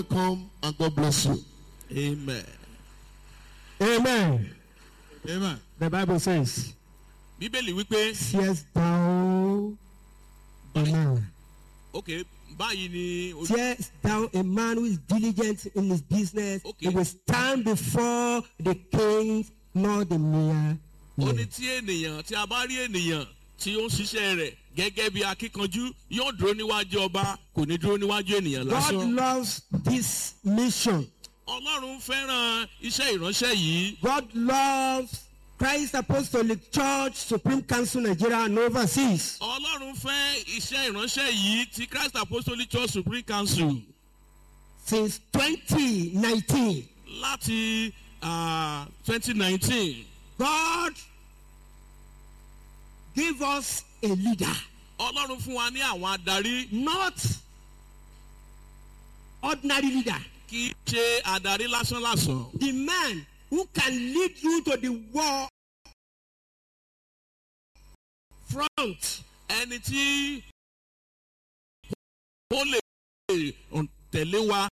welcome and God bless you. amen. Amen. amen. The Bible says, bíbélì wípé Seest thou a man? ok báyìí ni ojú Seest thou a man who is diligent in his business? Okay. He will stand before the king, not the mere. ó ní man. tí ènìyàn tí a bá rí ènìyàn tí ó ń ṣiṣẹ́ rẹ̀ gẹ́gẹ́ bí akíkanjú yóò dúró níwájú ọba kò ní dúró níwájú ènìyàn God lásán. loves this mission. ọlọ́run fẹ́ràn iṣẹ́ ìránṣẹ́ yìí God loves Christ Apostolic Church, Supreme Council Nigeria and overseas. ọlọ́run fẹ́ iṣẹ́ ìránṣẹ́ yìí ti christ apostolic church supreme council Since 2019, láti twenty nineteen God gave us a leader, ọlọ́run fún wa ní àwọn adarí not ordinary leader. kì í ṣe adarí lásánlàsàn The man who can lead you to the war front. ẹni tí ó lè tẹ̀lé wa